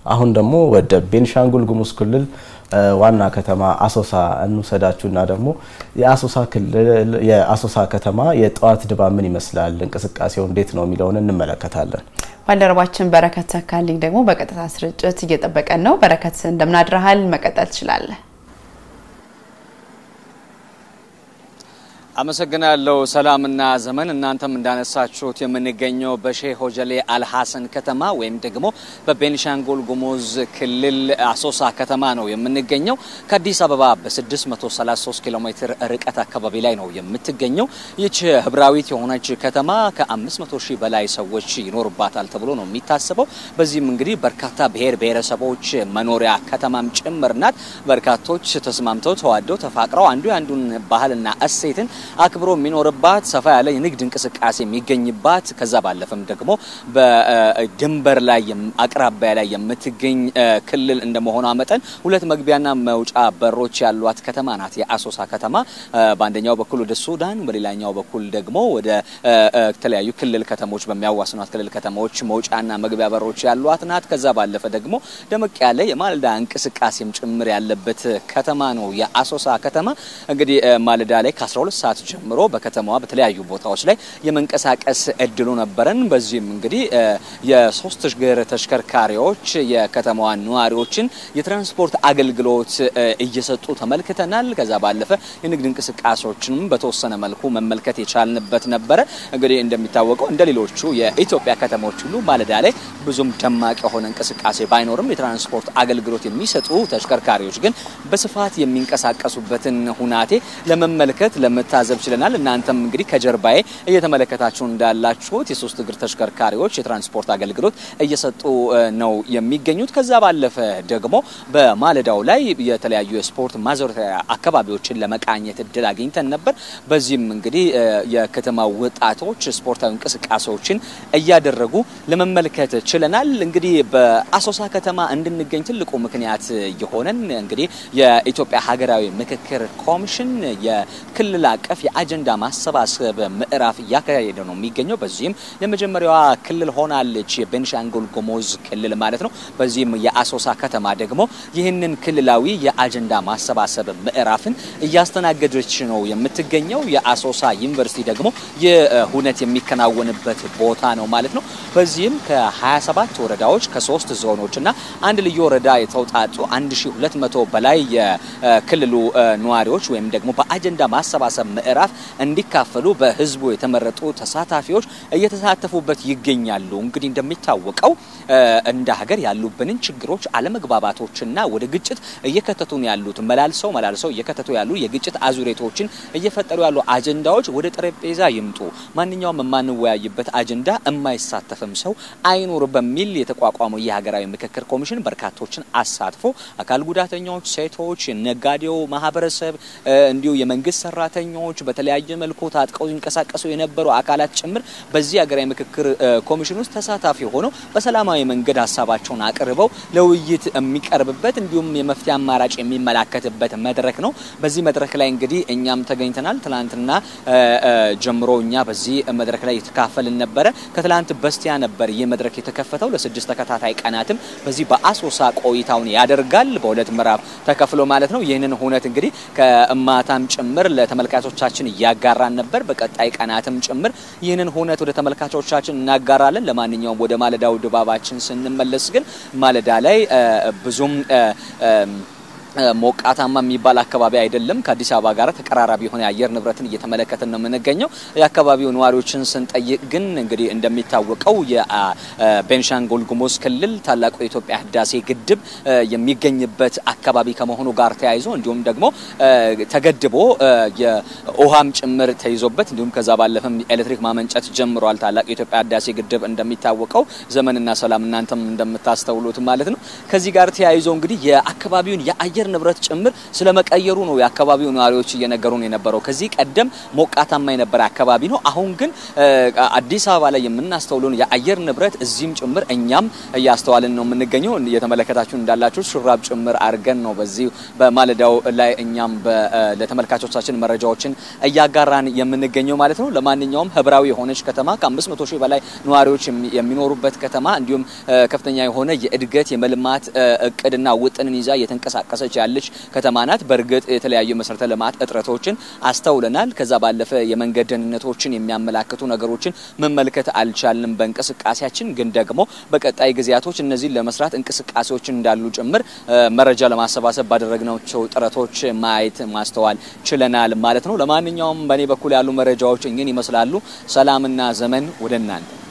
አሁን ደግሞ ወደ ቤንሻንጉል ጉሙዝ ክልል ዋና ከተማ አሶሳ እንውሰዳችሁና ደግሞ የአሶሳ ከተማ የጠዋት ድባብ ምን ይመስላል፣ እንቅስቃሴው እንዴት ነው የሚለውን እንመለከታለን። ባልደረባችን በረከት ተካልኝ ደግሞ በቀጥታ ስርጭት እየጠበቀን ነው። በረከት እንደምናድረሃል፣ መቀጠል ትችላለህ። አመሰግናለሁ ሰላምና ዘመን። እናንተም እንዳነሳችሁት የምንገኘው በሼህ ሆጀሌ አልሐሰን ከተማ ወይም ደግሞ በቤኒሻንጉል ጉሙዝ ክልል አሶሳ ከተማ ነው የምንገኘው። ከአዲስ አበባ በ633 ኪሎ ሜትር ርቀት አካባቢ ላይ ነው የምትገኘው። ይች ህብራዊት የሆነች ከተማ ከ500 ሺህ በላይ ሰዎች ይኖርባታል ተብሎ ነው የሚታሰበው። በዚህም እንግዲህ በርካታ ብሔር ብሔረሰቦች መኖሪያ ከተማም ጭምር ናት። በርካቶች ተስማምተው ተዋደው ተፋቅረው አንዱ የአንዱን ባህልና እሴትን አክብሮ የሚኖርባት ሰፋ ያለ የንግድ እንቅስቃሴ የሚገኝባት ከዛ ባለፈም ደግሞ በድንበር ላይ አቅራቢያ ላይ የምትገኝ ክልል እንደመሆኗ መጠን ሁለት መግቢያና መውጫ በሮች ያሏት ከተማ ናት የአሶሳ ከተማ። በአንደኛው በኩል ወደ ሱዳን፣ በሌላኛው በኩል ደግሞ ወደ ተለያዩ ክልል ከተሞች በሚያዋስኗት ክልል ከተሞች መውጫና መግቢያ በሮች ያሏት ናት። ከዛ ባለፈ ደግሞ ደመቅ ያለ የማለዳ እንቅስቃሴም ጭምር ያለበት ከተማ ነው የአሶሳ ከተማ። እንግዲህ ማለዳ ላይ ከ12 ሰዓት ጀምሮ በከተማዋ በተለያዩ ቦታዎች ላይ የመንቀሳቀስ እድሉ ነበረን። በዚህም እንግዲህ የሶስት እግር ተሽከርካሪዎች የከተማዋ ነዋሪዎችን የትራንስፖርት አገልግሎት እየሰጡ ተመልክተናል። ከዛ ባለፈ የንግድ እንቅስቃሴዎችንም በተወሰነ መልኩ መመልከት የቻልንበት ነበረ። እንግዲህ እንደሚታወቀው እንደ ሌሎቹ የኢትዮጵያ ከተሞች ሁሉ ማለዳ ላይ ብዙም ደማቅ የሆነ እንቅስቃሴ ባይኖርም የትራንስፖርት አገልግሎት የሚሰጡ ተሽከርካሪዎች ግን በስፋት የሚንቀሳቀሱበትን ሁናቴ ለመመልከት ለመታዘብ ችለናል። እናንተም እንግዲህ ከጀርባዬ እየተመለከታችሁ እንዳላችሁት የሶስት እግር ተሽከርካሪዎች የትራንስፖርት አገልግሎት እየሰጡ ነው የሚገኙት። ከዛ ባለፈ ደግሞ በማለዳው ላይ የተለያዩ የስፖርት ማዘውተሪያ አካባቢዎችን ለመቃኘት እድል አግኝተን ነበር። በዚህም እንግዲህ የከተማ ወጣቶች ስፖርታዊ እንቅስቃሴዎችን እያደረጉ ለመመልከት ችለናል። እንግዲህ በአሶሳ ከተማ እንድንገኝ ትልቁ ምክንያት የሆነን እንግዲህ የኢትዮጵያ ሀገራዊ ምክክር ኮሚሽን የክልል አቀፍ የአጀንዳ ማሰባሰብ ምዕራፍ እያካሄደ ነው የሚገኘው። በዚህም የመጀመሪያዋ ክልል ሆናለች የቤንሻንጉል ጉሙዝ ክልል ማለት ነው። በዚህም የአሶሳ ከተማ ደግሞ ይህንን ክልላዊ የአጀንዳ ማሰባሰብ ምዕራፍን እያስተናገደች ነው የምትገኘው። የአሶሳ ዩኒቨርሲቲ ደግሞ ይህ ሁነት የሚከናወንበት ቦታ ነው ማለት ነው። በዚህም ከ27 ወረዳዎች ከሶስት ዞኖች እና አንድ ልዩ ወረዳ የተውጣጡ 1200 በላይ የክልሉ ነዋሪዎች ወይም ደግሞ በአጀንዳ ማሰባሰብ ምዕራፍ እንዲካፈሉ በህዝቡ የተመረጡ ተሳታፊዎች እየተሳተፉበት ይገኛሉ። እንግዲህ እንደሚታወቀው እንደ ሀገር ያሉብንን ችግሮች፣ አለመግባባቶችና ወደ ግጭት እየከተቱን ያሉት መላልሰው መላልሰው እየከተቱ ያሉ የግጭት አዙሬቶችን እየፈጠሩ ያሉ አጀንዳዎች ወደ ጠረጴዛ ይምጡ፣ ማንኛውም የማንወያይበት አጀንዳ የማይሳተፍም ሰው አይኖር በሚል የተቋቋመው የሀገራዊ ምክክር ኮሚሽን በርካቶችን አሳትፎ አካል ጉዳተኞች፣ ሴቶች፣ ነጋዴው ማህበረሰብ እንዲሁ የመንግስት ሰራተኞች በተለያየ መልኩ ታጥቀው ሲንቀሳቀሱ የነበሩ አካላት ጭምር በዚህ ሀገራዊ ምክክር ኮሚሽን ውስጥ ተሳታፊ ሆነው በሰላማዊ መንገድ ሀሳባቸውን አቅርበው ለውይይት የሚቀርብበት እንዲሁም የመፍትሄ አማራጭ የሚመላከትበት መድረክ ነው። በዚህ መድረክ ላይ እንግዲህ እኛም ተገኝተናል። ትላንትና ጀምሮ እኛ በዚህ መድረክ ላይ የተካፈልን ነበረ። ከትላንት በስቲያ ነበር ይህ መድረክ የተከፈተው። ለስድስት ተከታታይ ቀናትም በዚህ በአሶሳ ቆይታውን ያደርጋል። በሁለት ምዕራፍ ተከፍሎ ማለት ነው። ይህንን ሁነት እንግዲህ ከማታም ጭምር ለተመልካቾቻችን እያጋራን ነበር። በቀጣይ ቀናትም ጭምር ይህንን ሁነት ወደ ተመልካቾቻችን እናጋራለን። ለማንኛውም ወደ ማለዳው ድባባችን ስንመለስ ግን ማለዳ ላይ ብዙም ሞቃታማ የሚባል አካባቢ አይደለም። ከአዲስ አበባ ጋር ተቀራራቢ የሆነ የአየር ንብረትን እየተመለከትን ነው የምንገኘው። የአካባቢው ነዋሪዎችን ስንጠይቅ ግን እንግዲህ እንደሚታወቀው የቤንሻንጉል ጉሙዝ ክልል ታላቁ የኢትዮጵያ ህዳሴ ግድብ የሚገኝበት አካባቢ ከመሆኑ ጋር ተያይዞ እንዲሁም ደግሞ ተገድቦ የውሃም ጭምር ተይዞበት እንዲሁም ከዛ ባለፈም ኤሌክትሪክ ማመንጨት ጀምሯል። ታላቁ የኢትዮጵያ ህዳሴ ግድብ እንደሚታወቀው ዘመንና ሰላም እናንተም እንደምታስተውሉት ማለት ነው። ከዚህ ጋር ተያይዞ እንግዲህ የአካባቢውን የአየር የአየር ንብረት ጭምር ስለመቀየሩ ነው የአካባቢው ነዋሪዎች እየነገሩን የነበረው። ከዚህ ቀደም ሞቃታማ የነበረ አካባቢ ነው። አሁን ግን አዲስ አበባ ላይ የምናስተውለውን የአየር ንብረት እዚህም ጭምር እኛም እያስተዋልን ነው የምንገኘው። እየተመለከታችሁ እንዳላችሁ ሹራብ ጭምር አድርገን ነው በዚህ በማለዳው ላይ እኛም ለተመልካቾቻችን መረጃዎችን እያጋራን የምንገኘው ማለት ነው። ለማንኛውም ህብራዊ የሆነች ከተማ ከ500 ሺህ በላይ ነዋሪዎች የሚኖሩበት ከተማ እንዲሁም ከፍተኛ የሆነ የእድገት የመልማት እቅድና ውጥንን ይዛ እየተንቀሳቀሰች ያለች ከተማ ናት። በእርግጥ የተለያዩ መሰረተ ልማት እጥረቶችን አስተውለናል። ከዛ ባለፈ የመንገድ ደህንነቶችን የሚያመላክቱ ነገሮችን መመልከት አልቻልንም በእንቅስቃሴያችን። ግን ደግሞ በቀጣይ ጊዜያቶች እነዚህን ለመስራት እንቅስቃሴዎችን እንዳሉ ጭምር መረጃ ለማሰባሰብ ባደረግናቸው ጥረቶች ማየት ማስተዋል ችለናል ማለት ነው። ለማንኛውም በእኔ በኩል ያሉ መረጃዎች እኝን ይመስላሉ። ሰላምና ዘመን ወደ እናንተ